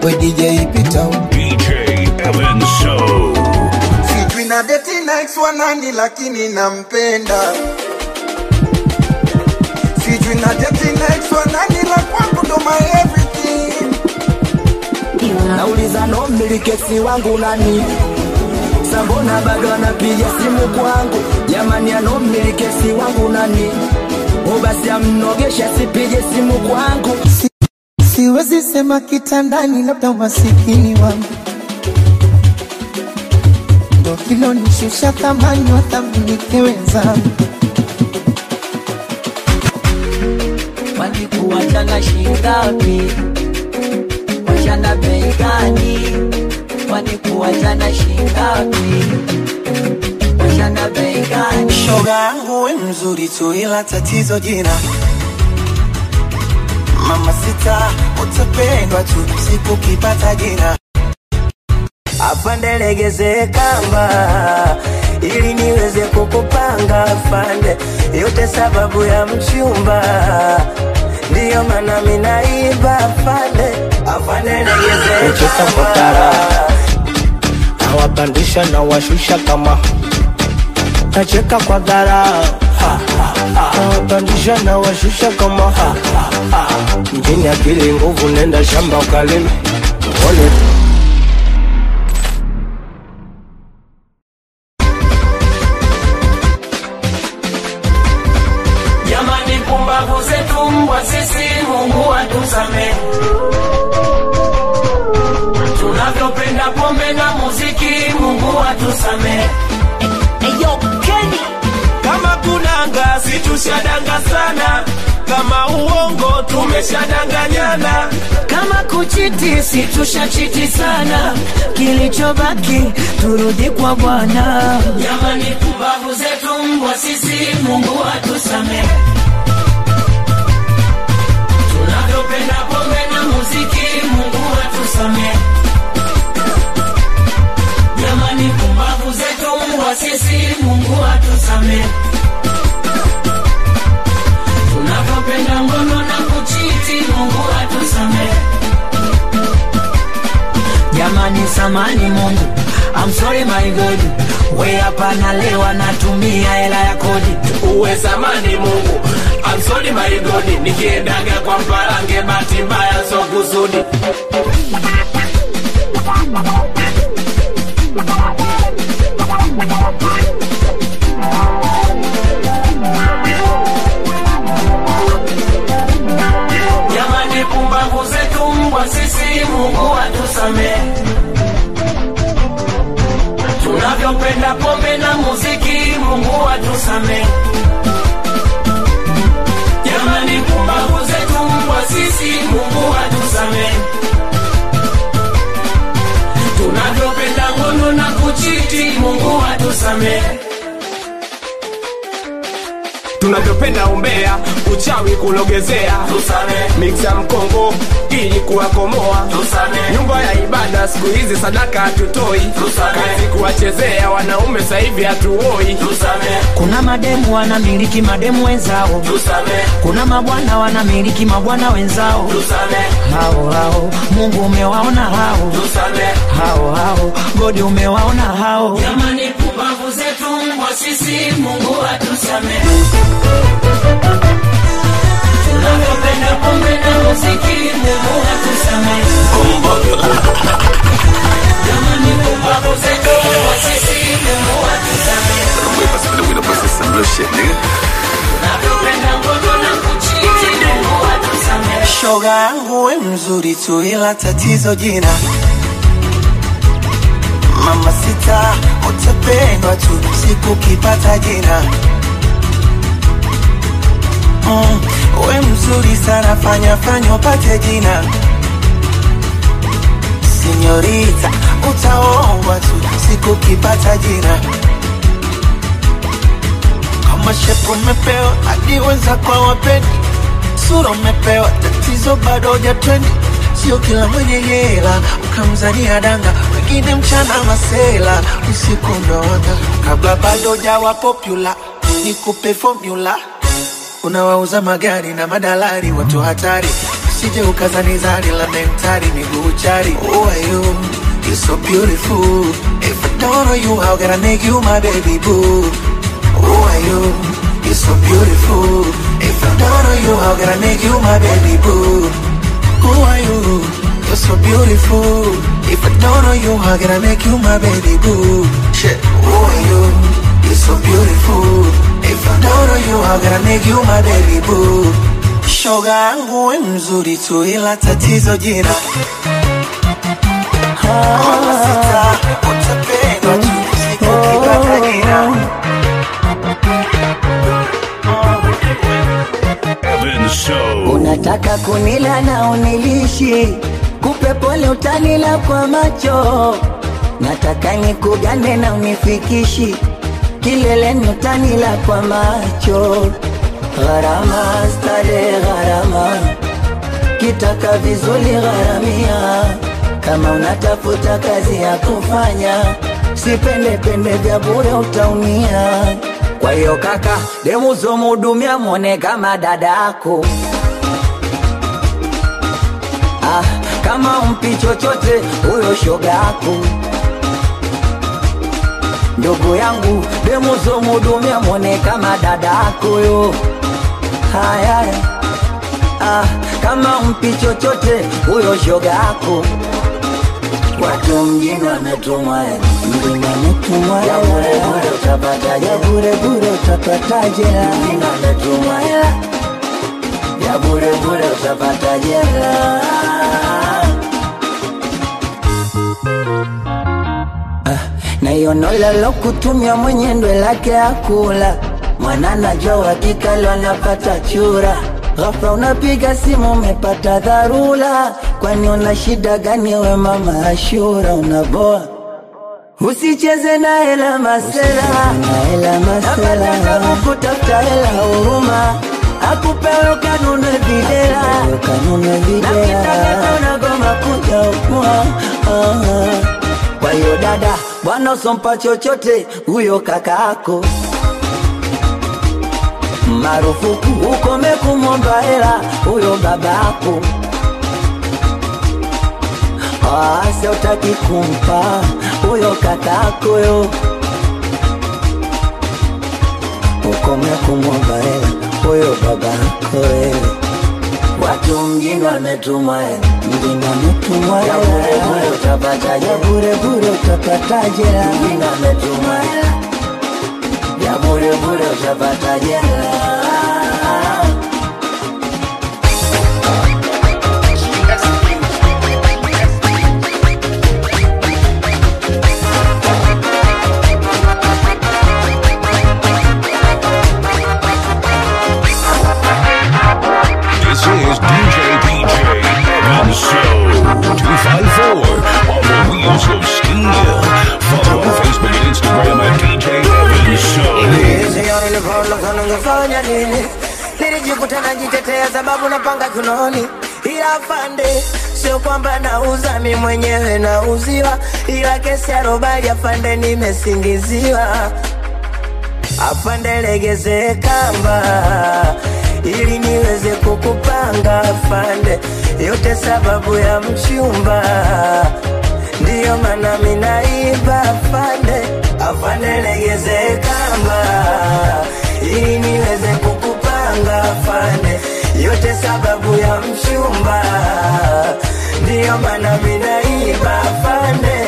we DJ Peter DJ Evan So. sijui na deti na ex wa nani lakini nampenda sijui na deti na ex wa nani la kwangu ndo my everything nauliza no mmilikesi wangu nani sambona bado anapiga simu kwangu jamani ano mmilikesi wangu nani o basi amnogesha sipige simu kwangu Si- siwezi sema kitandani labda umasikini wangu ndo kilonishusha thamani wathaminike wenzangu walikuachana shingapi wachana bei gani walikuachana shingapi wachana bei gani shoga yangu we mzuri tu ila tatizo jina mama sita utapendwa tu siku kipata jina afande legeze kamba ili niweze kukupanga afande yote sababu ya mchumba ndiyo maana minaiba afande afande legeze kamba nawapandisha na washusha kama nacheka kwa gara nawapandisha na washusha kama mjini akili nguvu nenda shamba ukalime uone jamani pumbavu zetu mbwa sisi mungu atusamehe tunavyopenda pombe na muziki mungu atusamehe kama kunanga situshadanga sana kama uongo tumeshadanganyana kama kuchiti situshachiti sana kilichobaki turudi kwa bwana jamani pumbavu zetu mbwa sisi mungu atusamehe tunavyopenda pombe na muziki mungu atusamehe jamani pumbavu zetu mbwa sisi mungu atusamehe tunavyopenda ngono na kuchiti mungu atusamehe jamani samani mungu I'm sorry my God we hapa nalewa natumia hela ya kodi uwe samani mungu I'm sorry my God nikiendaga kwa mparange bahati mbaya so kusudi jamani pumbavu zetu mbwa sisi mungu atusamehe tunavyopenda pombe na muziki mungu atusamehe jamani pumbavu zetu mbwa sisi mungu atusamehe tunavyopenda ngono na kuchiti mungu atusamehe tunavyopenda umbea uchawi kulogezea miksa mkongo ili kuwakomoa nyumba ya ibada siku hizi sadaka hatutoi kazi kuwachezea wanaume sahivi hatuoi kuna mademu wanamiliki mademu wenzao kuna mabwana wanamiliki mabwana wenzao hao hao mungu umewaona hao hao hao godi umewaona hao jamani pumbavu zetu mbwa sisi mungu atusamehe tunavyopenda pombe na muziki mungu atusamehe jamani pumbavu zetu mbwa sisi mungu atusamehe tunavyopenda ngono na kuchiti mungu atusamehe shoga yangu we mzuri tu ila tatizo jina mama sita utapendwa tu siku kipata jina mm, we mzuri sana fanya fanya upate jina sinyorita utaombwa tu siku kipata jina kama shepu umepewa hadi wenza kwa wapendi sura umepewa tatizo bado hujatrendi sio kila mwenye hela ukamzania danga wengine mchana masela usiku ndoanga kabla bado jawa popula nikupe formula unawauza magari na madalari watu hatari usije ukazanizani la mentari miguu chari Who are you? You're so beautiful If I don't know you, how can I make you my baby boo? Who are you? You're so beautiful If I don't know you, how can I make you my baby boo? Who are you? You're so beautiful If I don't know you, how can I make you my baby boo? Shit, who are you? You're so beautiful If I don't know you, how can I make you my baby boo? Shoga yangu we mzuri tu ila tatizo jina Mama sita, utapendwa tu siku ukipata jina Evan So. Unataka kunila na unilishi, kupe pole utanila kwa macho. Nataka nikugane na unifikishi, kileleni utanila kwa macho. Gharama stare gharama, kitaka vizuri gharamia. Kama unatafuta kazi ya kufanya, sipende pende vya bure utaumia. Kwa hiyo kaka, demu zomhudumia mwone kama dadako. Ah, kama umpi chochote huyo shoga yako ndugu yangu demu zomhudumia mwone kama dada yako yo haya ah, kama umpi chochote huyo shoga yako watu mjini wametumwa mjini wametumwa ya bure bure utapata ya bure bure utapata jela mjini wametumwa hela ya bure bure utapata jela na hiyo nolalo kutumia mwenye ndwe lake akula mwana najua hakika leo anapata chura ghafla unapiga simu umepata dharura kwani una shida gani we mama ashura unaboa usicheze na hela masela napata kutafuta hela huruma akupewe kanune videla nakitaka unagoma kuja ukua kwa hiyo dada bwana usompa chochote huyo kakaako marufuku ukome kumwomba hela huyo babako ase utaki kumpa huyo kakako yo ukome kumwomba hela huyo babako wewe Watu mjini wametumwa hela, mjini wametumwa hela, ya bure bure utapata ya bure bure utapata jela, mjini wametumwa hela, ya bure bure utapata jela. This is DJ DJ Evan So 254 on the wheels of steel. Follow on Facebook and Instagram at DJ Evan So. Sioni nilivyoondoka ningefanya nini? Nilijikuta najitetea sababu napanga kunoni, ila afande, sio kwamba nauza mi mwenyewe nauziwa, ila kesi ya robali afande, nimesingiziwa. Afande, legeze kamba ili niweze kukupanga afande, yote sababu ya mchumba, ndiyo maana minaiba afande, afande, legeze kamba ili niweze kukupanga afande, yote sababu ya mchumba, ndiyo maana minaiba afande.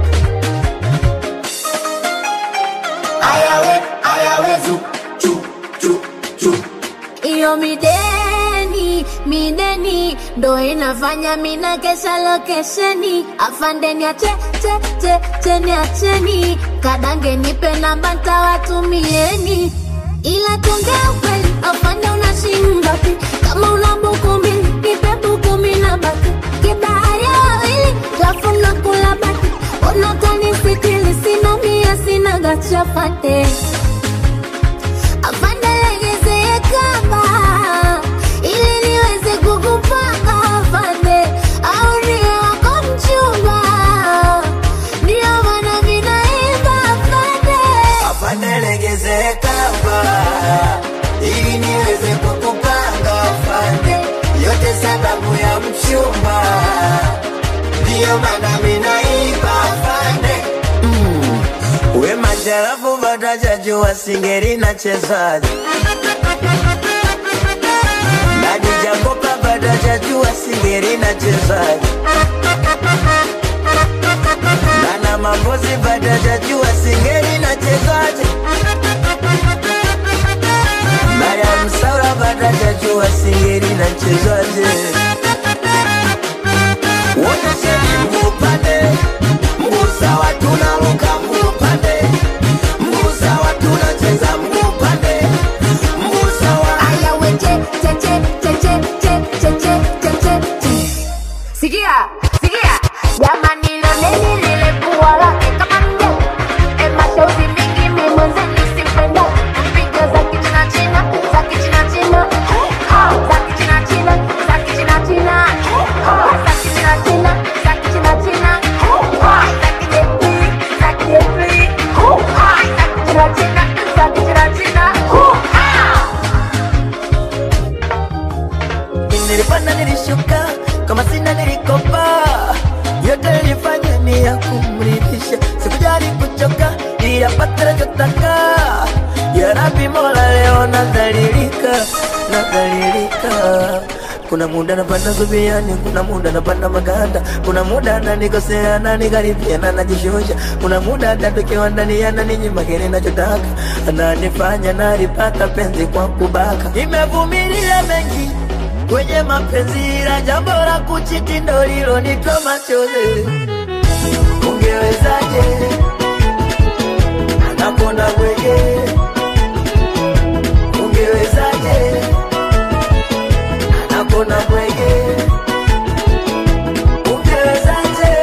ayawe ayawe zu chu chu chu iyo mideni mideni ndo inafanya mina kesha lokesheni afandeni ache che che cheni acheni kadange nipe namba ntawatumieni ila tongea ukweli afande una shingapi kama una buku mbili nipe buku mina baki kibahari ya wawili lafu nakula baki unatanisiktili sina mia sina gachapate afande legezee kamba ili niweze kukupanga afande au niwe wako mchumba ndio maana vinaimba afande afande legeze kamba ili niweze kukupanga afande ndiyo maana minaiba afande we masharafu vatajajua singeri na chezaji nadijakopa vatajajua singeri na chezaji nana mambozi vatajajua singeri na chezaji Mariam Saura vatajajua singeri na chezaji wote sheni mguu upande mguu sawa tunaruka mguu upande mguu sawa tunacheza mguu upande mguu sawa Aya we che che che che che che che che che che che. Sikia, sikia. Jamani na nini lile pua lake kama mje. E mashauri mingi mimi mwenzeni simpenda. Piga za kichina china, za kichina china. Ha, za kichina china, za kichina china. Ha, za kichina china, za kichina china. Ha, za kijepi, za kijepi. Ha, za kichina china, za kichina china. Ha. nilipanda nilishuka kama sina nilikopa yote nilifanya ni ya kumridhisha sikujali kuchoka iyapata nachotaka ya rabi mola leo nadhalilika nadhalilika kuna muda napanda zubiani kuna muda napanda maganda kuna muda nanikosea nanikaribia na najishusha kuna muda atatokewa ndani ya naninyima kile nachotaka ananifanya nalipata penzi kwa kubaka nimevumilia mengi kwenye mapenzi la jambo la kuchiti ndo lilonitoa machozi. Ungewezaje anapona kweye? Ungewezaje anapona kweye? Ungewezaje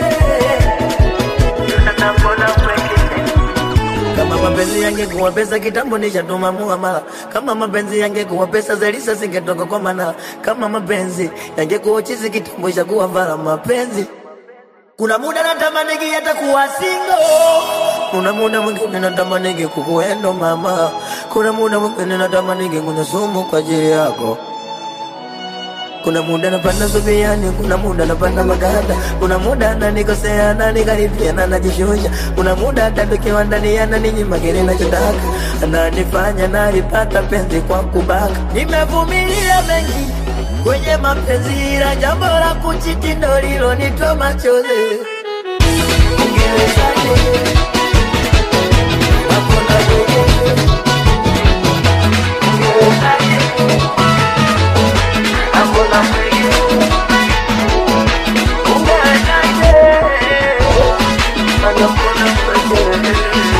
anapona kweye? Kama mapenzi yangekuwa pesa kitambo nishatuma muamala. Kama mapenzi yangekuwa pesa Zelisa singetoka kwa mana. Kama mapenzi yangekuwa chizi kitambo ishakuwa vala mapenzi. Kuna muda natamani hata kuwa single. Kuna muda mwingine natamani kukuendo mama. Kuna muda mwingine natamani kunywa sumu kwa ajili yako. Kuna muda napanda zubiani, kuna muda napanda maganda, kuna muda nanikosea nanikaribia na najishusha, kuna muda atatokewa ndani ya naninyima kile nachotaka, ananifanya nalipata penzi kwa kubaka. Nimevumilia mengi kwenye mapenzi, la jambo la kuchiti ndo lilonitoa machozi. Ungewezaje? Hakuna wewe. Ungewezaje? Hakuna wewe. Ungewezaje? Hakuna wewe.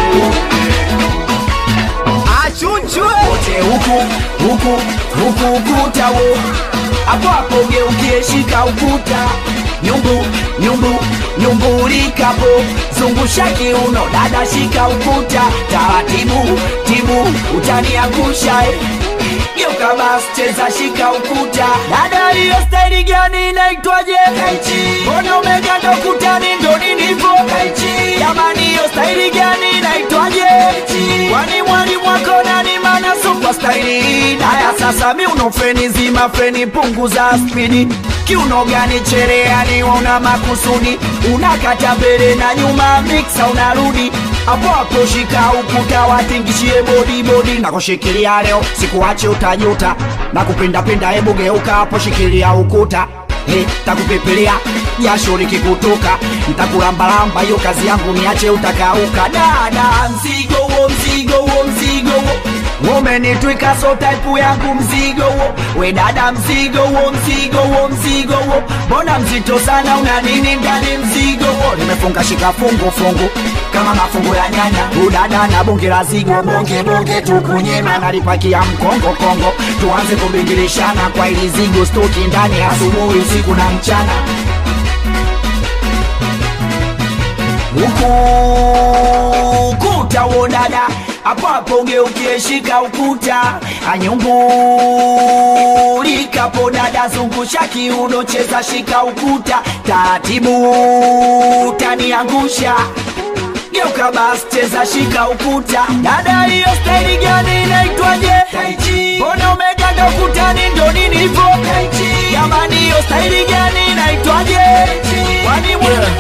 achunchwe wote huku huku huku ukuta wo hapo hapo geukie shika ukuta nyumbu nyumbu nyumbulikapo zungusha kiuno dada shika ukuta taratibu tibu utaniangusha eh. geuka basi cheza shika ukuta dada hiyo staili gani inaitwaje kaichi mbona umeganda ukutani ndo ninivo kaichi jamani hiyo staili gani inaitwaje kwani mwalimu wako nani mana sukwa staili hii haya sasa mi unofeni zima feni punguza spidi kiuno gani chereani una makusudi unakata mbele na nyuma miksa unarudi hapo hapo shika ukuta watingishie bodi bodi na kushikilia leo sikuache utajuta na kupindapinda hebu geuka hapo shikilia ukuta Hey, takupepelea jasho likikutoka ntakulambalamba hiyo kazi yangu niache utakauka dada mzigo huo mzigo huo mzigo huo umenitwika so type yangu mzigo huo we dada mzigo huo mzigo huo mzigo huo mbona mzito sana una nini ndani mzigo huo nimefunga shika fungu fungu kama mafungu ya nyanya udada na bonge la zigo bonge bonge tukunyema nalipakia mkongo kongo tuanze kubingilishana kwa ili zigo stoki ndani asubuhi usiku na mchana ukuta wo dada hapo hapo ugeukie shika ukuta anyumbulikapo dada zungusha kiuno cheza shika ukuta taratibu taniangusha geuka basi cheza shika ukuta dada hiyo staili gani inaitwaje mbona umeganda ukutani ndo nini hivo jamani hiyo staili gani inaitwaje kwani mwana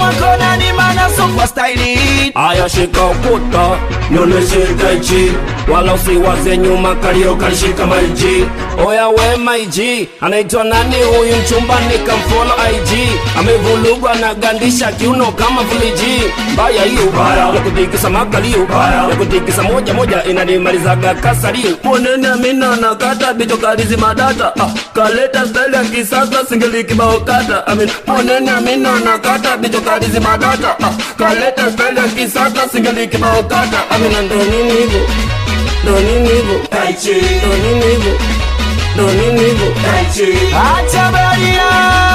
staili Aya shika ukuta, nioneshe taichi Wala usiwaze nyuma kalio kalishika maiji Oya we maiji, anaitwa nani huyu mchumba nikamfollow IG Amevulugwa na gandisha kiuno kama vuliji Mbaya hiyo, ya kutikisa makalio Ya kutikisa moja moja inanimalizaga kasalio Mwanene amina nakata bicho kalizi madata ah, Kaleta style ya kisasa singeli kibao kata Amin, mwanene amina nakata bicho kalizi madata ah, Kaleta style ya kisasa singeli kibao kata Amina ndo nini hivyo ndo nini hivyo ndo nini hivyo ndo nini hivyo acha baria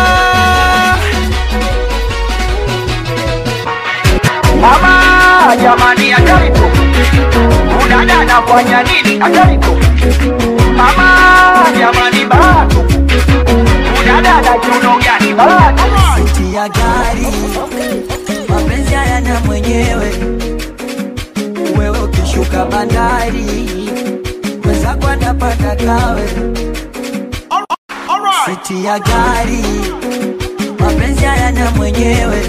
Mama jamani, hataribu udada anafanya nini? Hataribu mama jamani, baratu udada ana kiuno gani? Baratu Siti ya gari mapenzi hayana mwenyewe wewe ukishuka bandari mwenzako anapanda kawe Siti ya gari mapenzi hayana mwenyewe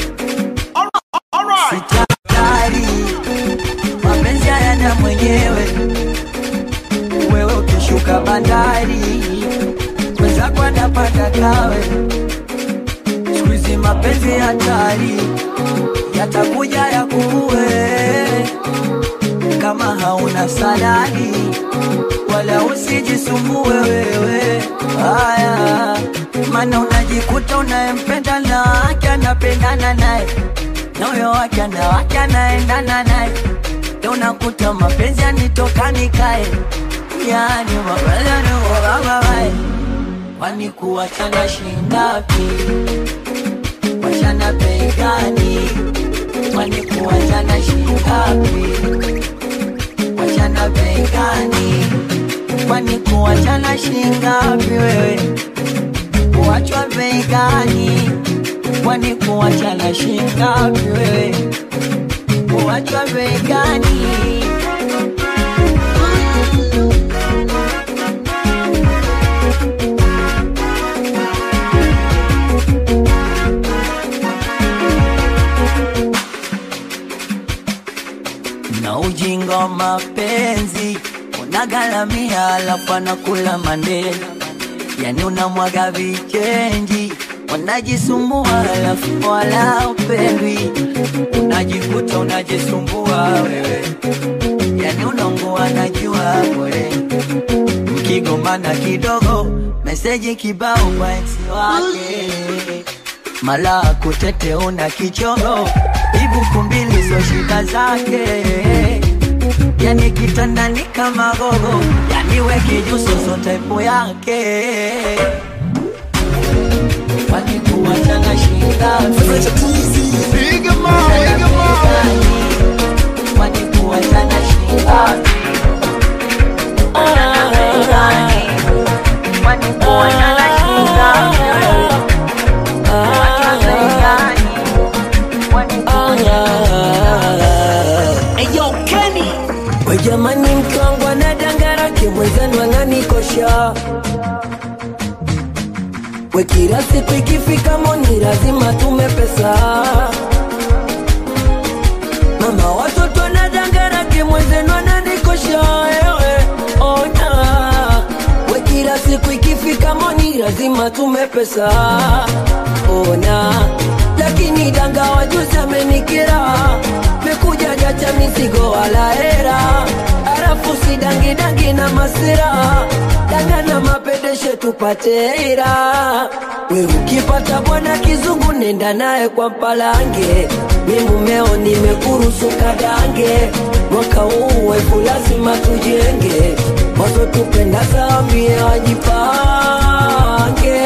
Siti ya gari mapenzi hayana mwenyewe wewe ukishuka bandari mwenzako anapanda kawe siku hizi mapenzi hatari yatakuja ya kuue kama hauna saladi wala usijisumbue wewe haya maana unajikuta unayempenda na wake anapendana naye na huyo wake ana wake anaendana naye Ndio unakuta mapenzi yanitokani kae yani mapenzi yaniogababae kwani kuwachana shingapi wachana bei gani? Kwani kuwachana shingapi? Wachana bei gani? Kwani kuwachana shingapi wewe? Kuwachwa bei gani? Kwani kuwachana shingapi wewe? Kuwachwa bei gani? na ujinga wa mapenzi unagalamia, alafu anakula mandela, yani unamwaga vichenji, unajisumbua alafu wala upendwi, unajikuta unajisumbua wewe, yani unaungua najua bure, mkigombana kidogo, meseji kibao kwa ex wake mala kutete una kichoro ibuku mbili so shida zake yani kitandani kama gogo yani weke juso so type yake kwani kuachana shinda kwani kuachana shinda kwani kuachana shinda We jamani, mke wangu anadangarake mwenzenu ananikosha. We kila siku ikifika moni lazima tume pesa. Mama watoto anadangarake mwenzenu ananikosha. Ewe ona, we kila siku ikifika moni lazima tume pesa. Ona, lakini danga wajuzi amenikera mekuja jacha mizigo wala hera, arafu si dangi dangi na masira, danga na mapedeshe tupate hera. We ukipata bwana kizungu nenda naye kwa mpalange, mi mumeo nimekuruhusu kadange, mwaka huu wefu lazima tujenge, wazo tupenda zambie wajipange,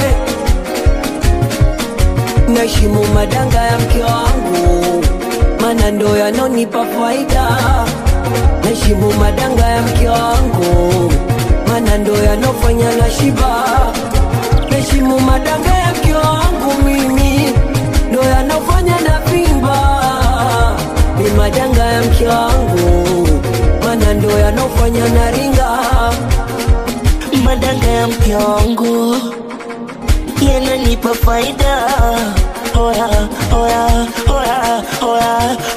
naheshimu madanga ya mke wangu mana ndo yanonipa faida. Naheshimu madanga ya mke wangu, mana ndo yanofanya na shiba. Naheshimu madanga ya mke wangu mimi, ndo yanofanya na vimba. Ni madanga ya mke wangu, mana ndo yanofanya na ringa. madanga ya mke wangu yananipa faida oya oya oya oya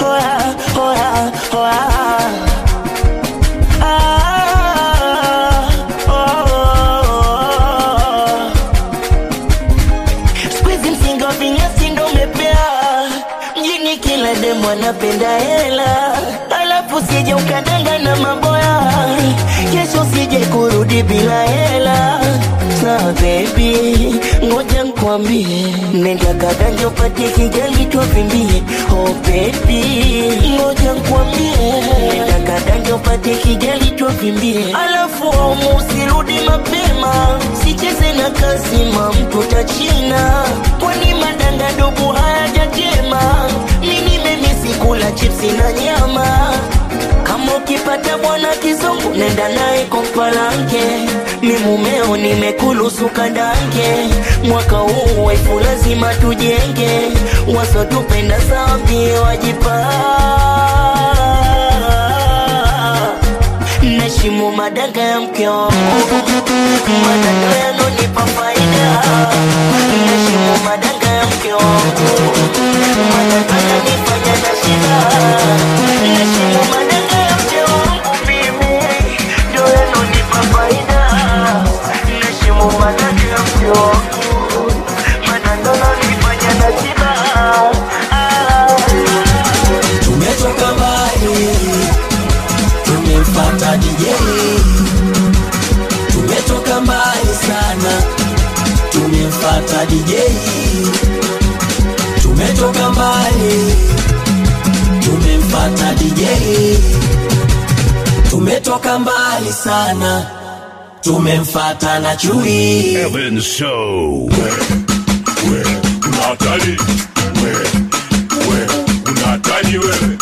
kutwa vinyasi ndo mepea mjini kila demu anapenda hela alafu sije ukadanga na maboya kesho sije kurudi bila hela sa bebi ngoja nkwambie nenda kadanja upate kijali twavimbie oh bebi ngoja nkwambie nenda kadanja upate kijali twavimbie alafu aumu usirudi mapema sicheze na kazima mtu tachina kwani madanga dubu hayajajema mini memisi kula chipsi na nyama kama ukipata bwana kizungu nenda naye kompalanke mi mumeo nimekulusu kandange mwaka huu waifu lazima tujenge wasotupenda zambi wajipa nashimu madanga ya mke wangu madanga yanonipa faida nashimu madanga ya mke wangu madanga yanifanya na shida nashimu madanga ya mke wangu mimi ndio yanonipa faida nashimu madanga ya mke wangu madanga yanifanya na shida tumetoka mbali tumemfata DJ tumetoka mbali sana tumemfata DJ tumetoka mbali tumemfata DJ tumetoka mbali sana tumemfata na chui Evan So. Unatali wewe, wewe unatali wewe,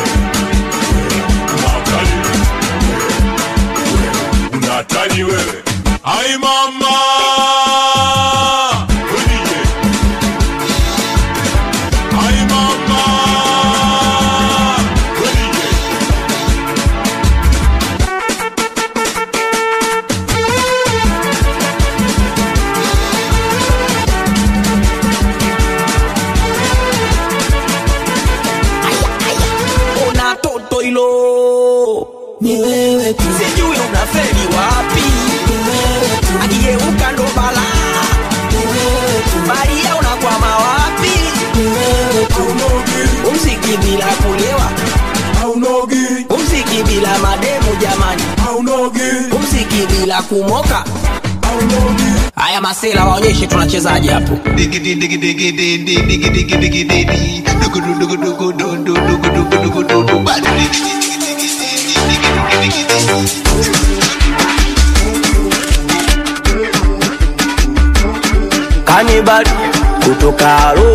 unatali wewe, unatali wewe. Ai mama Wenije. Ai mama Wenije. una toto hilo ni wewe tu sijui unafeli wapi ni wewe tu akigeuka ndo balaa ni wewe tu baria unakwama wapi ni wewe tu umziki bila kulewa Haunogi, umziki bila mademu jamani haunogi, umziki bila kumoka haunogi. haya masela waonyeshe tunachezaje hapo kanibal kutoka ro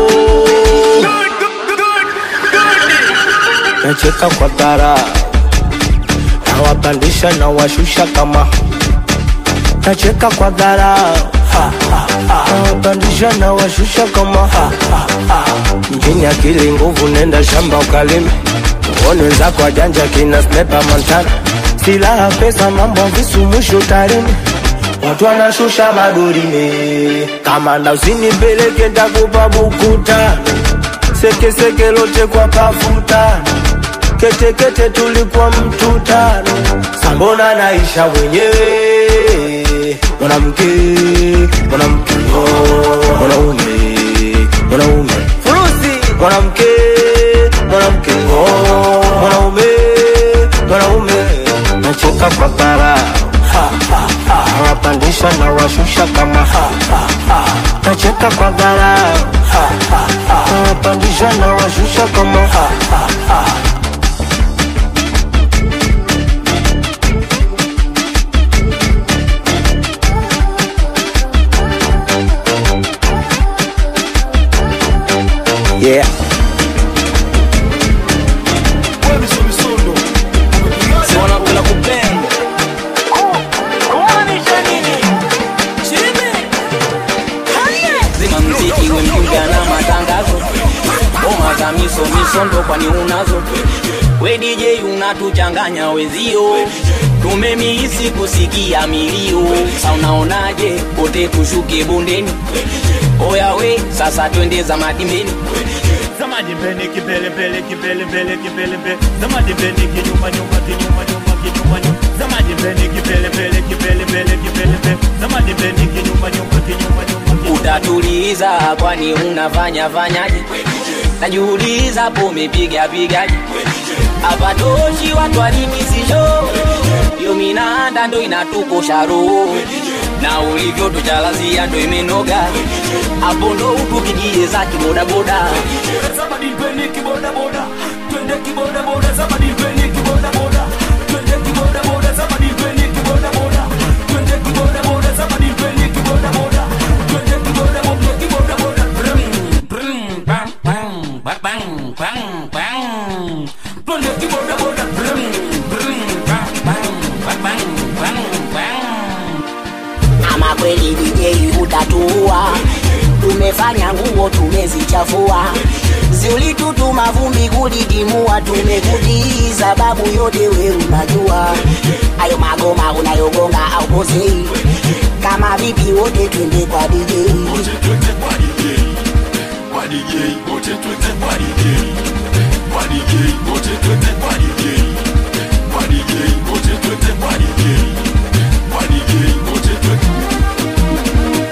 nacheka kwa dhara nawapandisha na washusha kama nacheka kwa dhara nawapandisha na washusha kama mjini akili nguvu nenda shamba ukalime uone wenzako wajanja kina snepa montana silaha pesa mambo visu mwisho tarime watu wanashusha madorime kamanda usinipeleke ntakupa bukuta sekeseke lote kwa pafuta ketekete tulikuwa mtu tano sambona naisha wenyewe mwanamke mwanamke oh, mwanaume mwanaume furusi mwanamke mwanamke oh, mwanaume mwanaume nacheka kwa bara nawapandisha na washusha kama nacheka kwa bara nawapandisha na washusha kama yeah wanapenda kupenda zima mziki we mjinga na matangazo ngoma za miso misondo kwani unazo we DJ unatuchanganya wezio tumemihisi kusikia milio sa unaonaje pote tushuke bondeni oya we sasa twende za madimbeni Zamani mbele kibele mbele kibele mbele kibele mbele Zamani mbele kinyuma nyuma kinyuma nyuma kinyuma nyuma Zamani dimbeni kipelepele kipelebele kipelepe zama dimbeni kinyuma nyuma kinyuma nyuma utatuliza kwani unafanya fanyaje najiuliza hapo umepiga pigaje hapa toshi watu walimisisho yo minanda ndo inatukosha roho na ulivyo tuchalazia ndo imenoga hapo ndo utu kijie za kibodaboda Zama dimbeni kibodaboda twende kibodaboda zama dimbeni kibodaboda twende kibodaboda zama dimbeni kibodaboda twende kibodaboda zama dimbeni kibodaboda twende kibodaboda kibodaboda Brum, brum, bang, bang, bang, bang, bang, bang. twende kibodaboda Brum, brum, bang, bang, bang, bang, bang, bang. ama kweli DJ utatuua tumefanya nguo tumezichafua ziulitutuma vumbi kulidimua tumekutii babu yote we unajua ayo magoma unayogonga au posei kama vipi wote twende kwa DJ Kwa DJ, wote twende kwa DJ. Kwa DJ, wote twende kwa DJ. Kwa DJ, wote twende kwa DJ. Kwa DJ, wote twende.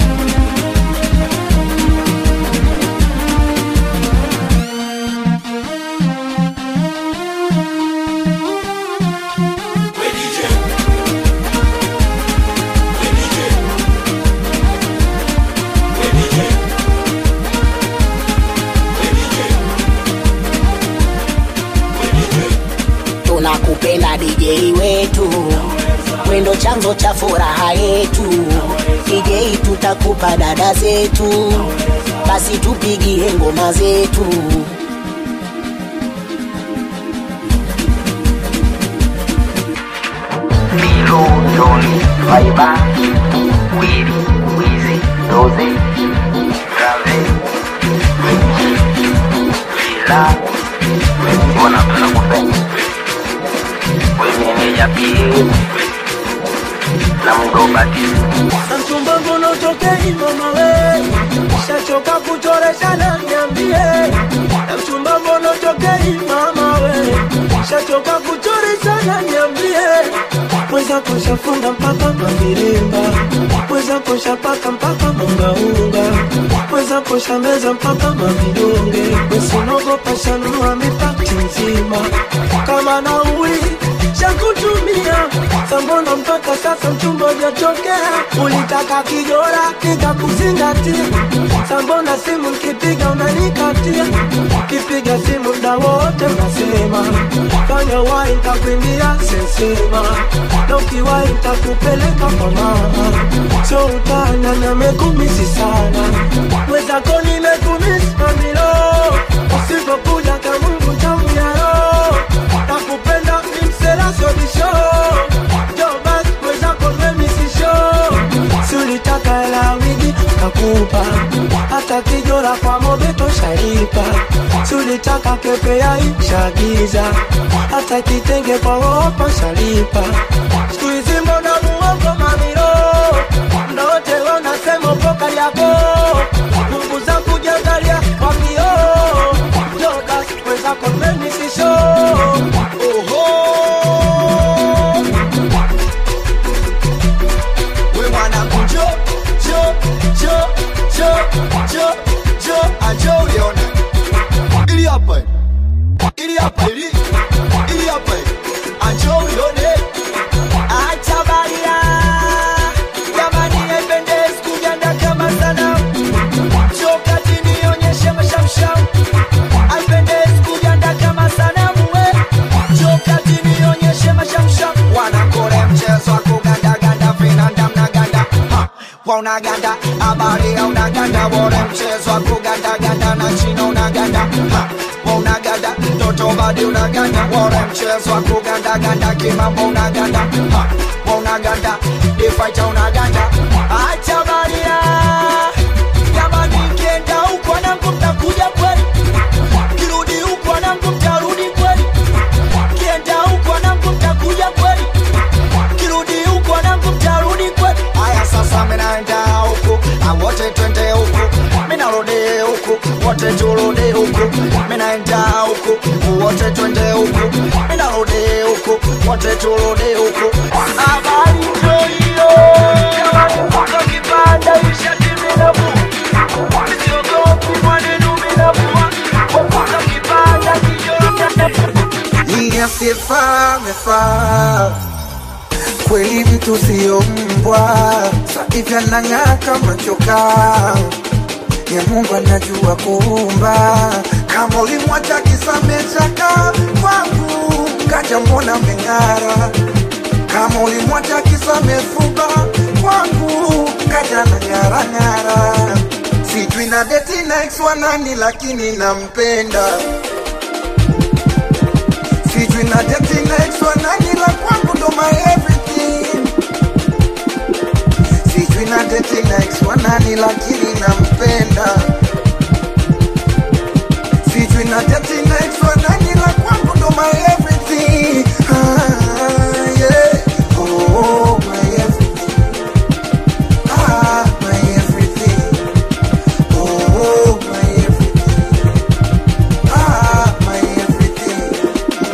tunakupenda DJ wetu wendo chanzo cha furaha yetu DJ tutakupa dada zetu basi tupigie ngoma zetu Milo, Johnny, Faiba, Willy, Wizi, Doze, Rave, Vila, mbona tunakupenda wemeneja pia na mgobatizi na mchumba mbona utokei mama we shachoka kuchoreshana niambie na mchumba mbona utokei mama we shachoka kuchoreshana niambie mweza kushafunga mpaka mavirimba mweza kushapaka mpaka mungaunga mweza kushameza mpaka mavidonge wesinogopa shanunua mipati nzima kama nauli shakutumia sambona mpaka sasa mchumba ujatokea ulitaka kijora nikakuzingatia sambona simu nkipiga unanikatia kipiga simu mda wote unasema fanya wai ntakuimbia sesema na ukiwai ntakupeleka kwa mama so utana na mekumisi sana mwezako nimekumisi mamilo usipokuja kamungu tamuyaro nakupenda nimselasobisho jobas mwezako memisisho sulitaka hela wigi nakupa hata kijora kwa mobeto shalipa sulitaka kepe ya ishagiza hata kitenge kwa wopa shalipa skuizi mbona muongo mamiro ndote wanasema upoka yako mungu za kujangalia kwa mio jodas mwezako memisisho oho we mwanangu njo njo njo njo njo njo anjo uliona ili hapa ili hapa ili ili hapa anjo ulione acha baria jamani haipendezi kujanda kama sana njo kati nionyeshe mashamsham haipendezi kujanda kama sanamu we njo kati nionyeshe mashamsham wanakole mchezo wa kugandaganda vinanda mnaganda Ha, wa unaganda habari ya unaganda bore mchezo wa kugandaganda na china unaganda Ha, wa unaganda mtoto badi unaganda bore mchezo wa kugandaganda kimambo unaganda Ha, wa unaganda difaita unaganda acha baria jamani kienda huko nangu mtakuja kweli kirudi huko nangu mtarudi kweli kienda huko nangu mtakuja kweli kirudi huko nangu mtarudi kweli haya sasa minaenda huku na wote twende huku minarudi huku wote turudi huku minaenda huku wote twende huku minarudi huku wote turudi huku habari ndio hiyo Kama kipanda ishati minavu siogopi maneno minavua Kama kipanda Ili asiyefaa amefaa kweli, mtu siyo mbwa, sahivi anang'aa kama chokaa ya Mungu anajua kuumba. Kama ulimwacha kisamechaka kwangu, kaja mbona meng'ara. Kama ulimwacha kisamefuba kwangu, kaja na ng'ara ng'ara. Sijui na deti na ex wa nani, lakini nampenda. Sijui na deti na ex wa nani, la kwangu ndo my everything. Sijui na deti na ex wa nani, lakini nampenda. Sijui na deti na ex wa nani, la kwangu ndo my everything. Ah, yeah. Oh, my everything. Ah, my everything. Oh, my everything. Ah, my everything.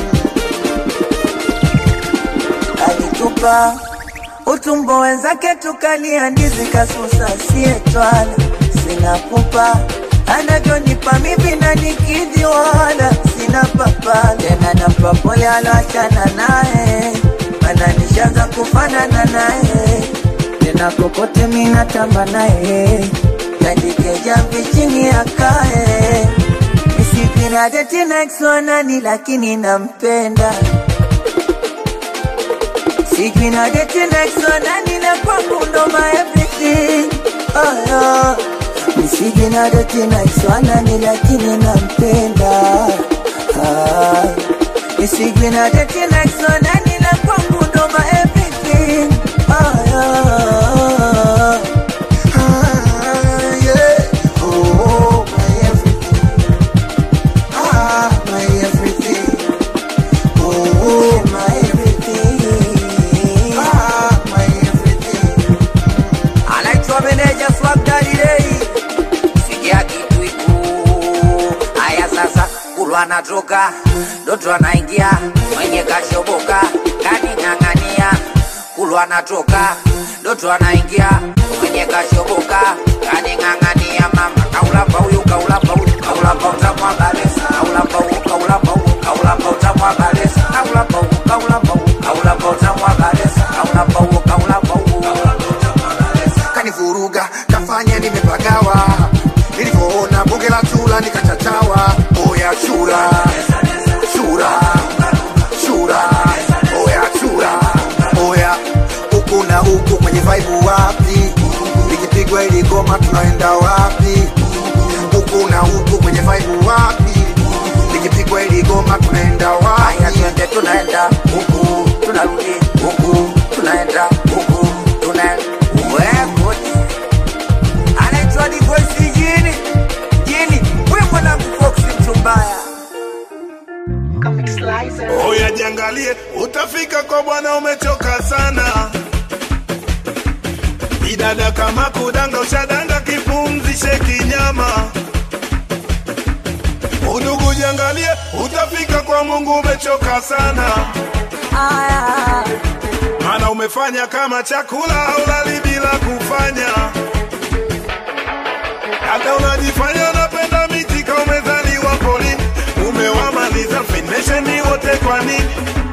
alitupa utumbo wenzake tukalia ndizi kasusa sietwala sina pupa anavyonipa mivi na nikidhi wala sina papa tena nampa pole aloachana naye ananishaza kufanana naye tena kokote minatamba naye kandikeja vichini akae misikinadetinexwanani lakini nampenda Sijui na date next one nani na kwangu ndo my everything oh, yeah. Sijui na date next one nani lakini nampenda ah. Sijui na date next one nani na kwangu ndo my everything oh, yeah. Ah, yeah. Oh, my everything. Ah, my everything. Oh, my everything. Ah, my everything. anaitwa meneja Swag Daddy Day. Sikia kitu iku haya sasa, kulwa anatoka Doto anaingia mwenye kashoboka kaning'ang'ania, kulwa anatoka Doto anaingia mwenye kashoboka kaning'ang'ania, mama kaulamba huyu kaulamba huyu kaulamba utamwa balesa kaulamba huyu kaulamba huyu kaulamba utamwa balesa kaulamba huyu kaulamba huyu kaulamba utamwa balesa kaulamba huyu kaulamba huyu kanivuruga kafanya nimepagawa nilivyoona bunge la chura nikachachawa oya chura chura chura oya chura oya huku na huku kwenye vaibu wapi likipigwa ili goma tunaenda wapi huku na huku kwenye vaibu wapi likipigwa ili goma tunaenda Haya wapi twende tunaenda huku tunarudi huku tunaenda huku tunaenda wekoti anaitwa divoisi jini jini we mwanangu foksi mchumbaya Oya jiangalie, utafika kwa bwana umechoka sana. Bidada kama kudanga, ushadanga kipumzishe kinyama. Udugu jiangalie, utafika kwa Mungu umechoka sana. Maana umefanya kama chakula ulali bila kufanya. Hata unajifanya unapenda miti kama umezaliwa polini. Umewamaliza finesheni wote kwa nini?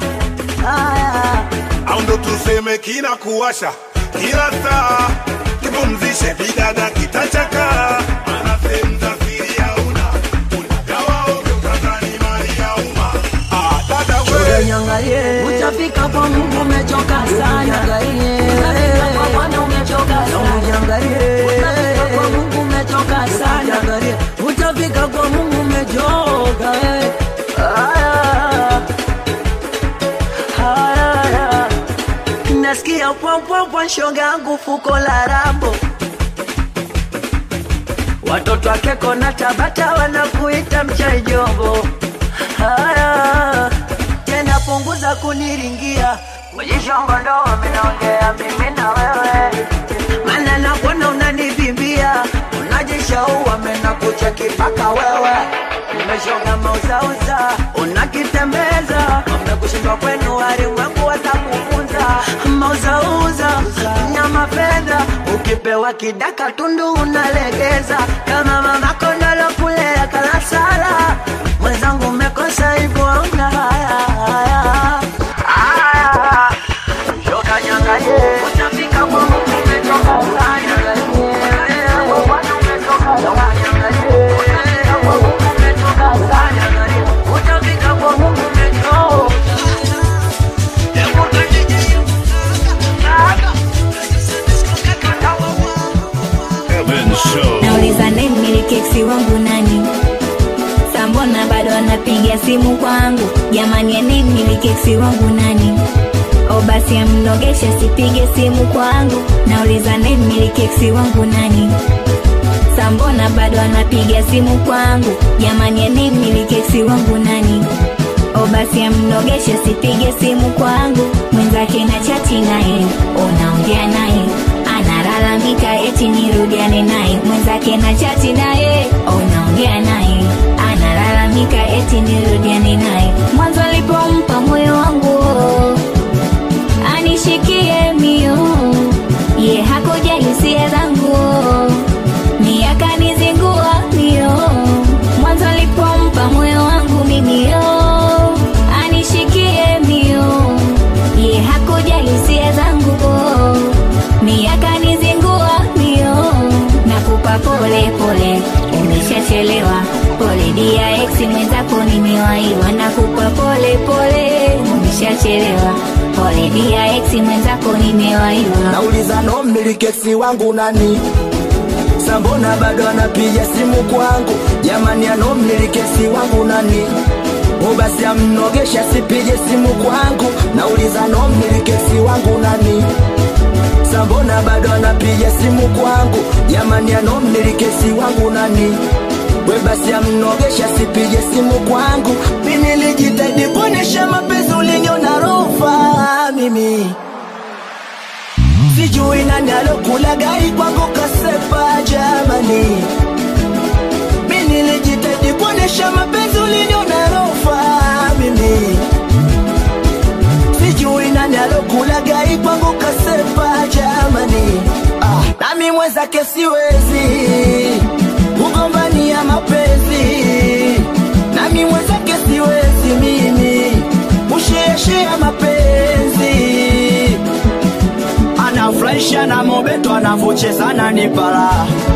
au ndo tuseme kina kuwasha kila saa, kipumzishe bidada kitachaka, maana sehemu za siri hauna, unagawa ovyo utadhani mali ya umma. Ah, dada we Niangalie, utafika kwa Mungu umechoka sana. Utafika kwa Bwana umechoka sana. Utafika kwa Mungu umechoka sana. Utafika kwa Mungu umechoka. eh. Haya. Haya. Nasikia pwampwampwa shoga yangu fuko la rambo watoto wake kona Tabata wanakuita mchaijombo. Haya tena punguza kuniringia kujishongo ndo minaongea mimi na wewe, maana nakuona unanivimbia, unajishaua mena kucheki mpaka wewe umeshonga mauzauza, unakitembeza umekushindwa kwenu walimwengu mauzauza nyama fedha ukipewa kidaka tundu unalegeza kama mama kondolo kulea kalasala mwenzangu umekosa hivyo una haya haya haya shoka nyangalie utafika kwa Mungu umetoka sana utafika kwa Mungu umetoka Heaven so. nauliza nemilikeksi wangu nani sambona bado anapiga simu kwangu jamani anemilikeksi wangu nani o basi amnogesha sipige simu kwangu nauliza nemilikeksi wangu nani sambona bado anapiga simu kwangu jamani anemilikeksi wangu nani o basi amnogesha sipige simu kwangu mwenzake na chati naye unaongea naye analalamika eti nirudiane naye mwenzake na chati naye unaongea naye analalamika eti nirudiane naye mwanzo alipompa moyo wangu anishikie mio ye hakujali hisia zangu ni akanizingua mio mwanzo alipompa moyo wangu mimio anishikie mio ye hakujali hisia zangu ni akanizingua mio nakupa pole pole umeshachelewa pole dia ex mwenzako nimewaiwa nakupa pole pole umeshachelewa pole dia ex mwenzako nimewaiwa nauliza no mmilikesi wangu nani sambona bado anapiga simu kwangu jamani ano mmilikesi wangu nani o basi amnogesha sipige simu kwangu nauliza no mmilikesi wangu nani sambona bado anapiga simu kwangu jamani ano mmilikesi wangu nani we basi amnogesha sipige simu kwangu mimi nilijitahidi kuonesha mapenzi uliniona rofa mimi sijui nani alokula gai kwangu kasepa jamani mi nilijitahidi kuonesha mapenzi uliniona rofa mimi sijui nani alokula gai kwangu kasepa jamani ah, nami mwenzake siwezi kugombania mapenzi nami mwenzake siwezi mimi kusheashea mapenzi anafurahisha na mobeto anavochezana ni para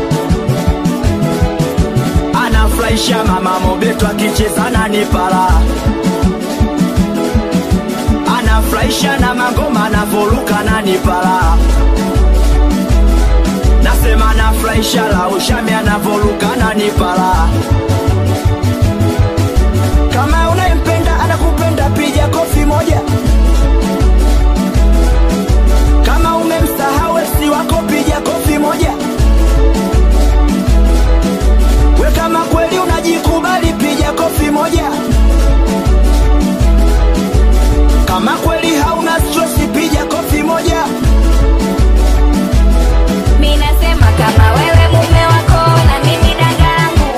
anafurahisha mama mobeto akichezana ni para anafurahisha na magoma anavoruka na ni para nasema anafurahisha la ushami anavoruka na ni para kama unayempenda anakupenda piga kofi moja kama umemsahau si wako piga kofi moja we kama kweli unajikubali piga kofi moja kama kweli hauna stress piga kofi moja mi nasema kama wewe mume wako na mimi danga langu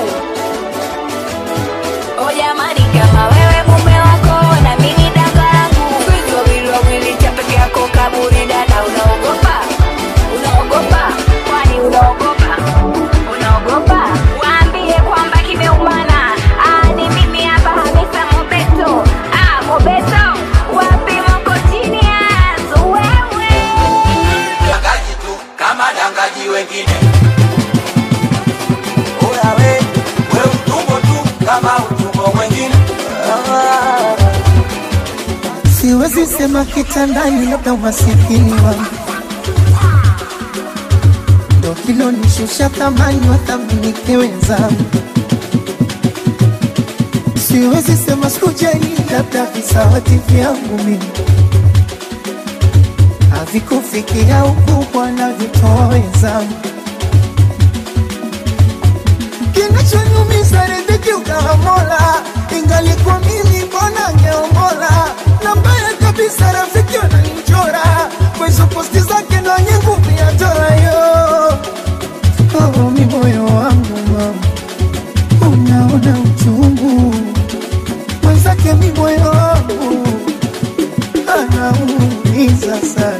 o jamani kama wewe mume wako na mimi danga langu Sisi wawili wawili cha peke yako kaburi dada unaogopa unaogopa kwani unaogopa unaogopa waambie kwamba kimeumana ah, ni mimi hapa hamisa mobeto ah, mobeto wapi moko chini ya wewe dangaji tu kama dangaji wengine oya we we utumbo tu kama utumbo mwengine siwezi sema kitandani, labda umasikini wangu ndo kilonishusha thamani, wathaminike wenzangu. Siwezi sema sikujali, labda visawati vyangu mimi havikufikia ukubwa na vitoa wenzangu. Kinachonyumiza riziki ukawa Mola, ingalikuwa mimi mbona ngeomola na mbaya kabisa rafiki wananichora kwa hizo posti zake ndo wenye nguvu ya torayo oh, mi moyo wangu mama unaona uchungu mwenzake mi moyo wangu anaumiza sana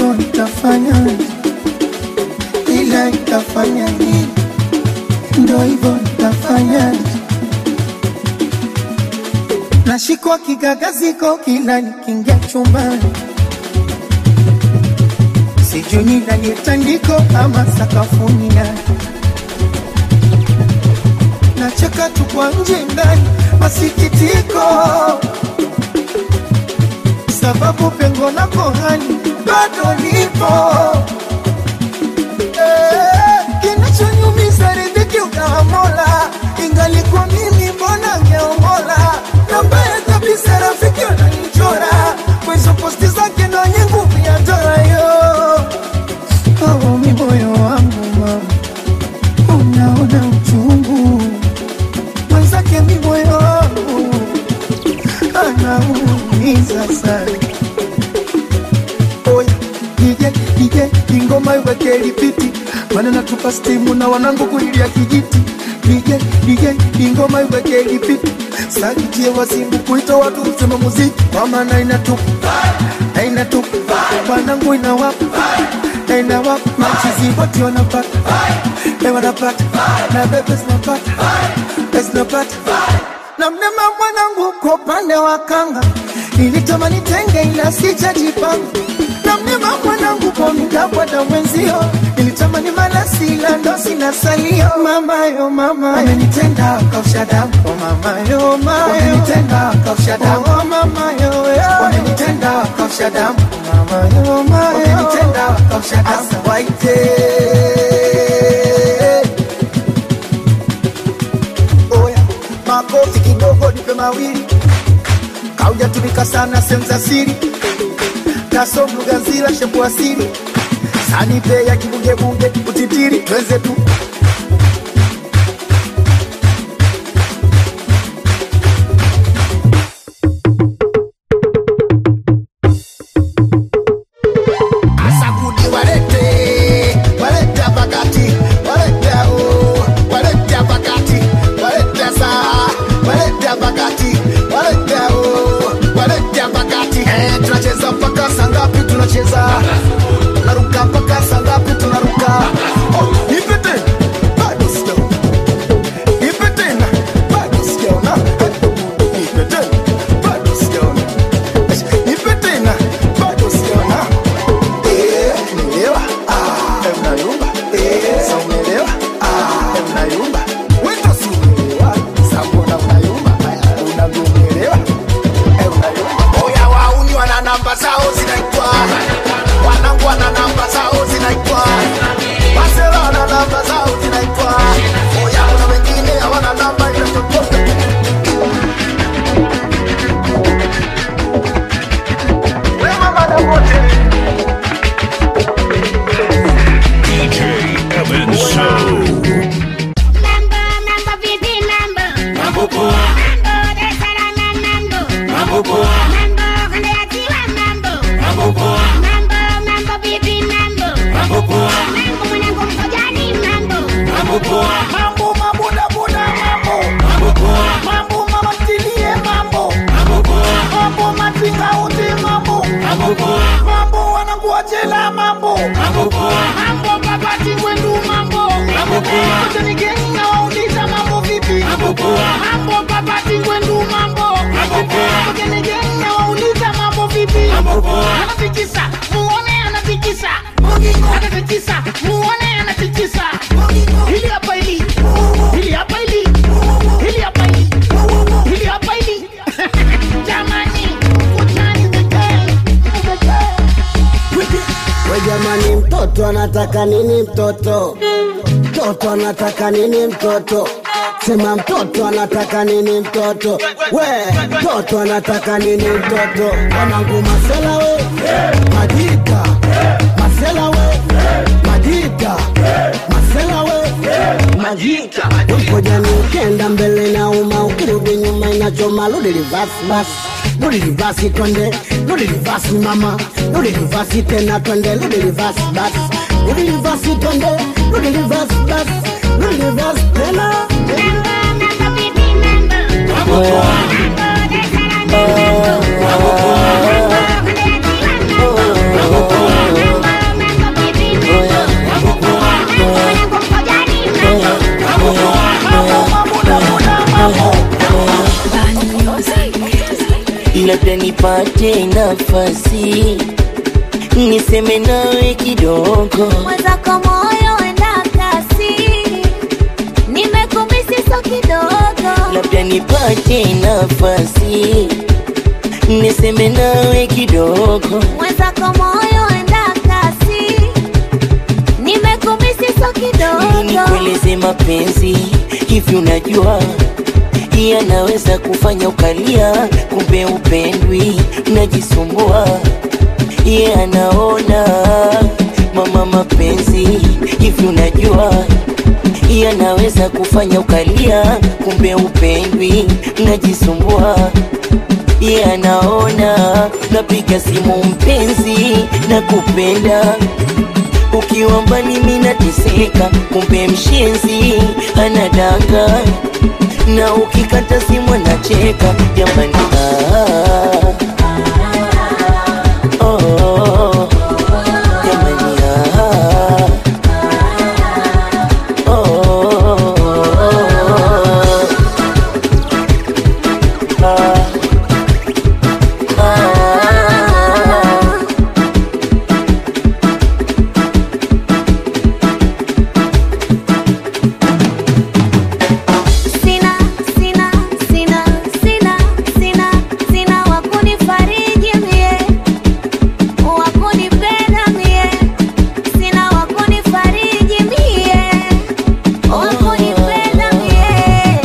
hivyo nitafanya, ila nitafanya nini? Ndo hivyo nitafanya. Nashikwa kigagaziko kila nikiingia chumbani, sijui ni ndani ya tandiko ama sakafuni ndani. Nacheka tu kwa nje ndani, masikitiko sababu pengo na kohani bado lipo. Eh, Kinachonyumiza riziki ukawa Mola, ingalikuwa mimi mbona ngeomola. Na mbaya kabisa rafiki wananichora kwa hizo posti zake ndo wenye nguvu ya dola yo. Oh, mi moyo wangu mama, unaona uchungu mwenzake, mi moyo wangu anaumiza sana. Oya DJ DJ ingoma iweke lipiti, maana natupa stimu na wanangu kulilia kijiti. DJ DJ ingoma iweke lipiti, sakitie wasimbu kuita watu kusema muziki, kwa maana inatupa na inatupa wanangu inawapa na inawapa machizi wote wanapata na wanapata na bebe zinapata na zinapata na mnema mwanangu kwa upande wa kanga nilitamani tenge ila sijajipanga na mnema mwanangu kwa mdabwada mwenzio nilitamani malasi ila ndo sina salio mamayo mama amenitenda kausha damu oh mamayo mayo amenitenda kausha damu oh mamayo amenitenda kausha damu oh mamayo mayo amenitenda kausha damu asa waite oya makofi kidogo nipe mawili kaujatumika sana sehemu za siri kaso mlugazila shepu asili sanipe ya kibugebunge utitiri twenze tu Asagudi walete, walete pakati, walete o, walete pakati, walete sa, walete pakati, walete o, walete pakati. Eh, tunacheza mpaka saa ngapi? Tunacheza tunaruka mpaka saa ngapi? Tunaruka. Oh, nipe tena, bado sijaona. Nipe tena, bado sijaona. Nipe tena, bado sijaona. Nipe tena, bado sijaona. Eh, umeelewa? Ah, eh, unayumba. Eh, sa umeelewa? Ah, eh, unayumba. Wito si umeelewa. Sa mbona unayumba? Aya, unavyoelewa. Eh, unayumba. Oya, wauni wana namba zao zinaitwa wanangu wana namba zao zinaitwa masela wana namba zao zinaitwa oya kuna wengine hawana namba ile chochote wema madamote DJ Evan So. Mambo vipi mambo? Mambo poa. Mambo Dar es Salaam mambo. Mambo poa. Mambo kanda ya ziwa mambo. Mambo poa. Mambo mambo vipi mambo? Mambo poa. Mambo mwanangu mkojani mambo. Mambo poa. mambo maboda boda mambo Mambo poa. mambo mama mtilie mambo Mambo poa. mambo matinga ute mambo Mambo poa. mambo wanangu wa jela mambo Mambo poa. mambo babati kwendu mambo Mambo poa. kote ni geni na wauliza mambo vipi Mambo poa. mambo babati kwendu mambo Mambo poa. kote ni geni na wauliza mambo vipi Mambo poa. anatikisa muone anatikisa anatikisa muone anatikisa hili hapa hili hili hapa hili hili hapa hili hili hapa hili jamani utani the game the game We jamani, mtoto anataka nini? Mtoto mtoto anataka nini? Mtoto sema, mtoto anataka nini? Mtoto we, mtoto anataka nini? Mtoto wanangu, masela we, majita masela we, majita masela we, majita Ngojani ukenda mbele na uma, ukirudi nyuma inachoma, rudi reverse basi rudi reverse twende, rudi reverse mama, rudi reverse tena twende, rudi reverse basi, rudi reverse twende, rudi reverse basi, rudi reverse tena. Mambo vipi mambo? Mambo Dar es Salaam mambo. Mambo kanda ya ziwa mambo. Mambo labda nipate nafasi niseme nawe kidogo mwenzako moyo enda kasi nimekumisi so kidogo labda nipate nafasi niseme nawe kidogo mwenzako moyo enda kasi nimekumisi so kidogo nikueleze mapenzi hivi unajua yanaweza kufanya ukalia kumbe upendwi najisumbua ye anaona mama mapenzi hivi unajua yanaweza kufanya ukalia kumbe upendwi najisumbua ye anaona napiga simu mpenzi na kupenda ukiwa mbali mina teseka kumbe mshenzi anadanga na ukikata simu anacheka jamani ah, oh, oh, jamani ah, oh, oh, ah, ah. sina sina sina sina sina sina wakunifariji mie wakunipenda mie sina wakunifariji mie wakunipenda mie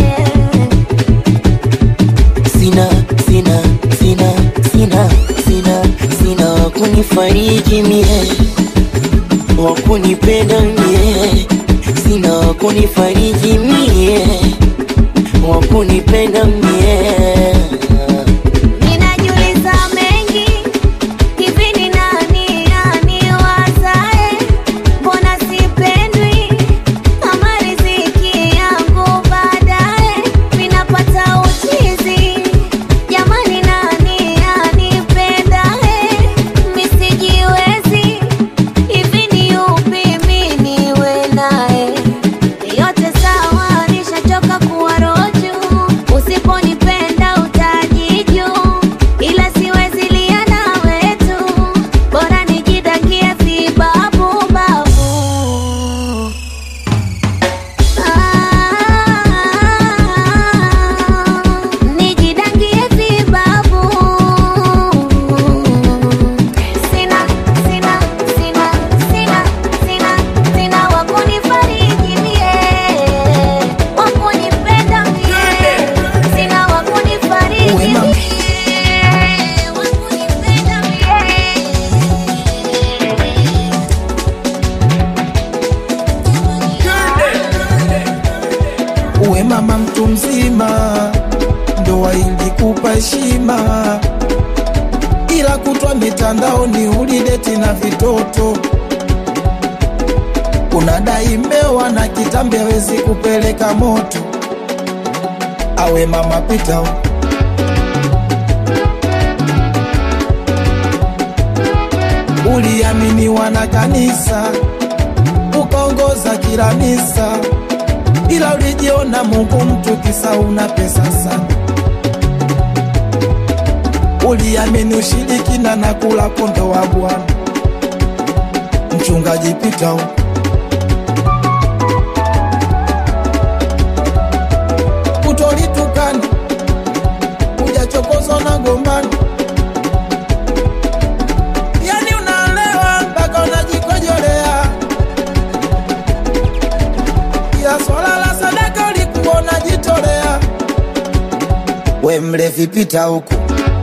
sina sina sina sina sina sina wakunifariji mie wakunipenda mie sina wakunifariji mie wakunipenda mie Ninajiuliza mengi hivi ni nani aniwazae? Mbona sipendwi kama riziki yangu baadaye ninapata uchizi? Jamani, nani anipendae? Misijiwezi hivi ni yupi mimi niwe naye? Yote sawa, nishachoka kuwa roju. Usiponipenda utajiju, ila siwezi lia nawe tu, bora nijidakie vibabu babu. Ah, nijidakie vibabu. Sina, sina, sina, sina, sina, sina wakunifariji mie, wakunipenda mie, sina wakunifariji mie, wakunipenda mie. uwe mama mtu mzima, ndoa ilikupa heshima, ila kutwa mitandaoni ulideti na vitoto, unadai mmewa na kitambi hawezi kupeleka moto. Awe mama pita uliaminiwa na kanisa, ukaongoza kila misa ila ulijiona Mungu mtu kisa una pesa sana. Uliamini ushirikina na kula kondo wa Bwana. Mchungaji Pita utolitukana ujachokozwa na gombani, yani unaelewa mpaka unajikojolea ya swala la sadaka ulikuwa unajitolea. We mlevi, pita huku.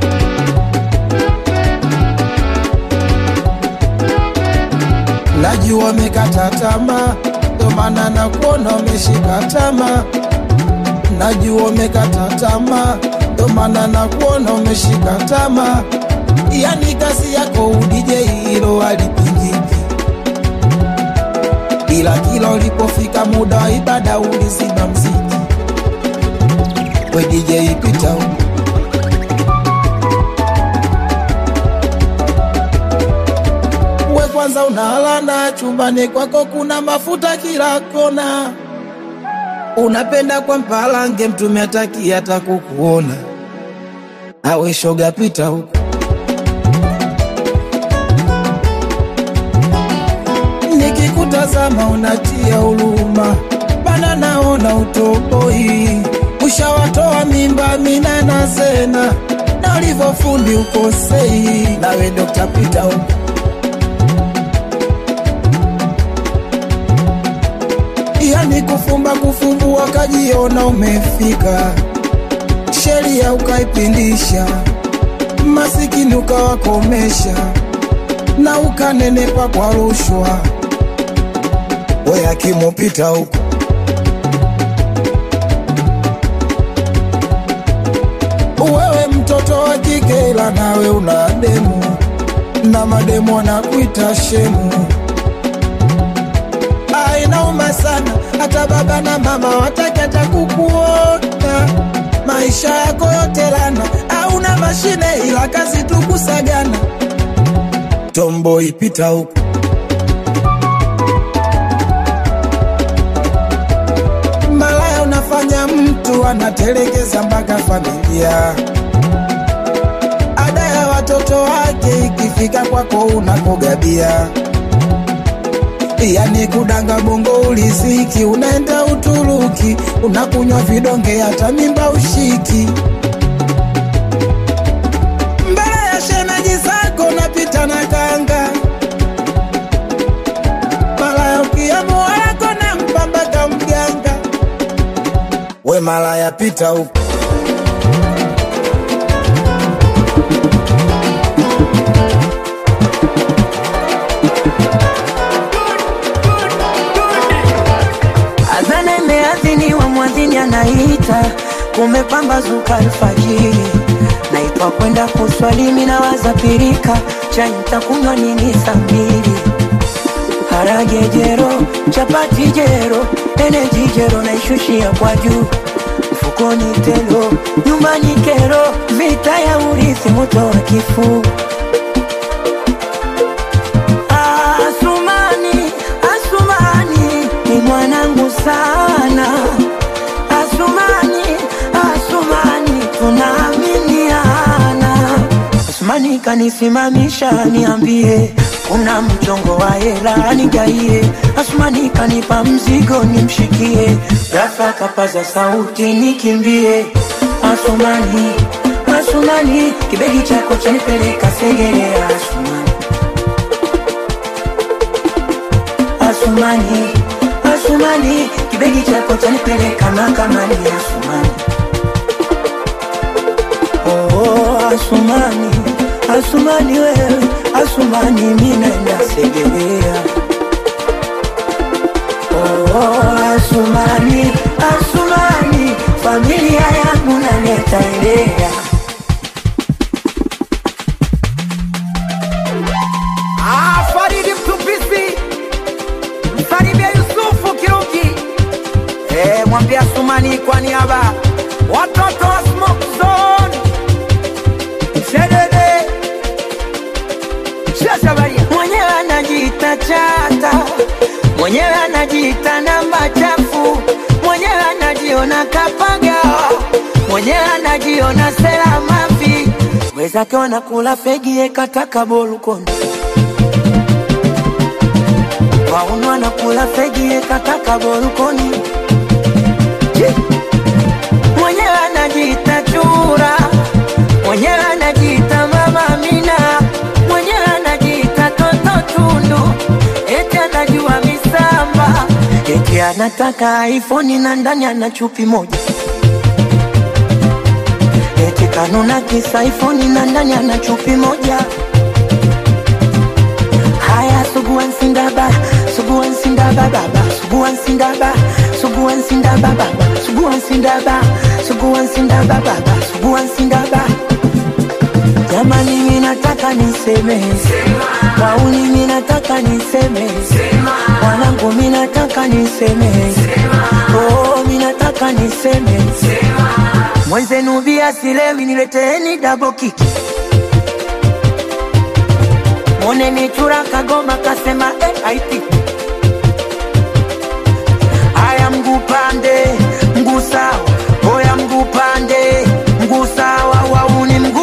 Najua umekata tamaa, ndo maana nakuona umeshika tamaa. Najua umekata tamaa, ndo maana nakuona umeshika tamaa. Yani kazi yako udije hilo alipingiki ila kila ulipofika muda wa ibada ulizima mziki. We DJ pita huko. We kwanza unalana chumbani kwako kuna mafuta kila kona, unapenda kwa mpalange mtume ataki hata kukuona. awe shoga pita huko nikikutazama unatia huruma bana naona utoboi ushawatoa mimba mina na zena na ulivyofundi ukosei nawe dokta pita huko yani kufumba kufumbua kajiona umefika sheria ukaipindisha masikini ukawakomesha na ukanenepa kwa rushwa we akimupita huko wewe mtoto wa kike ila nawe una demu na mademu wanakuita shemu Ah, inauma sana hata baba na mama wataki hata kukuona maisha yako yote lana hauna mashine ila kazi tu kusagana tombo ipita huko malaya unafanya mtu anatelekeza mpaka familia ada ya watoto wake ikifika kwako unakogabia yani kudanga bongo uliziki unaenda uturuki unakunywa vidonge hata mimba ushiki mbele ya shemeji zako napita na kanga malaya ukiamua yako na mpambaka mganga we malaya pita huko Adhana imeadhiniwa, mwadhini anaita, kumepambazuka alfajiri, naitwa kwenda kuswali, mimi nawaza pirika, chai nitakunywa nini saa mbili? Harage jero, chapati jero, eneji jero, naishushia kwa juu mfukoni telo, nyumbani kero, vita ya urithi, moto wa kifuu Asumani, Asumani ni mwanangu sana. Asumani, Asumani tunaaminiana. Asumani kanisimamisha niambie, kuna mchongo wa hela nigaie. Asumani kanipa mzigo nimshikie, ghafla kapaza sauti nikimbie. Asumani, Asumani kibegi chako chanipeleka Segerea. Asumani Asumani, Asumani, kibegi chako chanipeleka mahakamani. Asumani, oh, oh, Asumani, Asumani wewe, Asumani mimi naenda Segerea. Oh, oh, Asumani, Asumani, familia yangu naleta elea. Ah, Faridi Mtupisi, msalimia Yusufu Kiruki, eh, mwambia Sumani kwa niaba watoto wa Smoke Zone, Shedede, Shashabaria, mwenyewe anajiita chata, mwenyewe anajiita namba chafu, mwenyewe anajiona kapaga, mwenyewe anajiona sela mafi, wezake wanakula fegi ekataka bolukoni waunu anakula fegi ekataka bolukoni mwenyewe anajiita chura, mwenyewe anajiita mama Amina, mwenyewe anajiita toto tundu, eti anajua misamba, eti anataka iPhone na ndani ana chupi moja, eti kanuna kisa iPhone na ndani ana chupi moja. Haya, suguan sindaba, suguan sindaba baba, suguan sindaba, suguan sindaba baba, suguan sindaba, suguan sindaba baba, suguan sindaba. Jamani, mimi nataka niseme, kauli mimi nataka niseme, wanangu mimi nataka niseme, oh mimi nataka niseme, mwenzenu bia silewi, nileteeni double kick. Mone michura kagoma kasema eh, haiti haya mguu pande mguu sawa, oya mguu pande mguu sawa, wauni mguu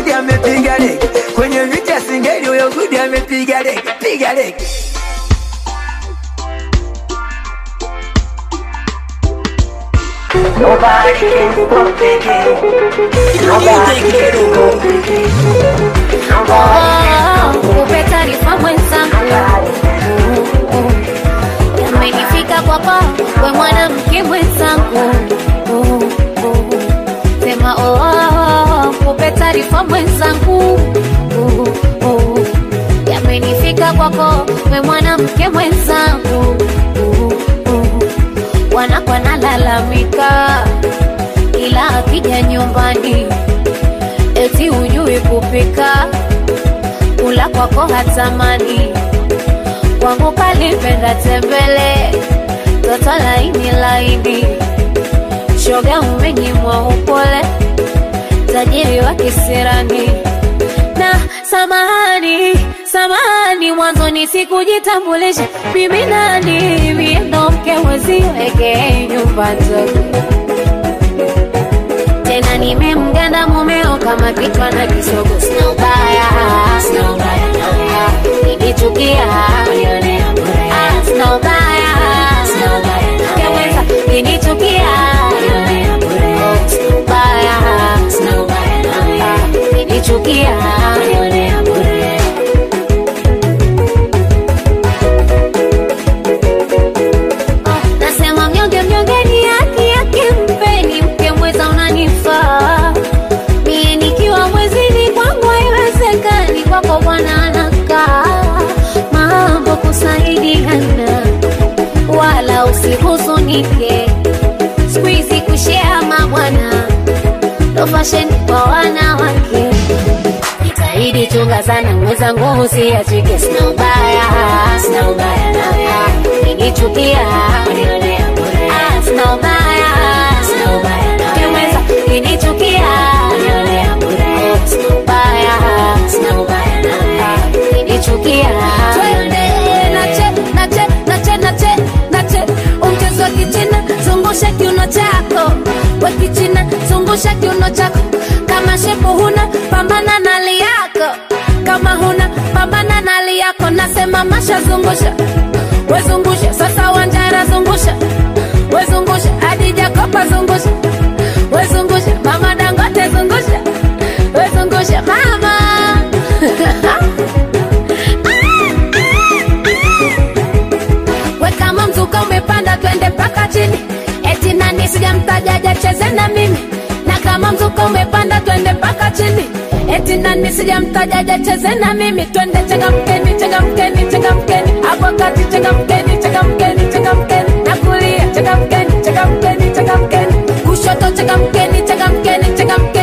gudi amepiga deki kwenye viti ya singeli huyo gudi amepiga deki piga deki Nobody can stop it. Nobody can stop it. Kupe taarifa mwenzangu, yamenifika kwako we mwanamke mwenzangu, sema oh, oh, oh, kupe taarifa mwenzangu, yamenifika kwako we mwanamke mwenzangu, wanakwa nalalamika ila akija nyumbani eti hujui kupika kula kwako hatamani kwangu kalipenda tembele toto laini laini shoga umenyimwa upole tajiri wa kisirani na samahani samahani mwanzoni sikujitambulisha mimi nani mie ndo mke weziweke nyumba nzuri tena nimemganda mumeo kama kichwa na kisogo sina ubaya sina ubaya nikichukia Ah, sina ubaya sina ubaya keweza kinichukia Oh, sina ubaya sina ubaya kinichukia nasema mnyonge mnyonge ni haki yake mpeni mke mweza unanifaa mie nikiwa mwezini kwangu haiwezekani kwako bwana anakaa mambo kusaidiana wala usihuzunike skuizi kushea mabwana ndo fasheni kwa wanawake jitahidi chunga sana mwenzangu usiachike sina ubaya sina ubaya nawe nikichukia Ah, sina ubaya sina ubaya nawe mweza kinichukia Oh, sina ubaya sina ubaya nawe kinichukia twende nache nache nache nache nache umchezo wa kichina zungusha kiuno chako wa kichina zungusha kiuno chako kama shepu huna pambana na hali yako kama huna pambana na hali yako nasema masha zungusha wezungusha sasa wanjara zungusha wezungusha hadi jakopa zungusha wezungusha mama dangote zungusha wezungusha mama we kama mzuka umepanda twende mpaka chini eti nani sijamtajaja cheze na mimi na kama mzuka umepanda twende mpaka chini eti nani sijamtajaja cheze na mimi twende changamkeni changamkeni changamkeni hapo kati changamkeni changamkeni changamkeni na kulia changamkeni changamkeni changamkeni kushoto changamkeni changamkeni changamkeni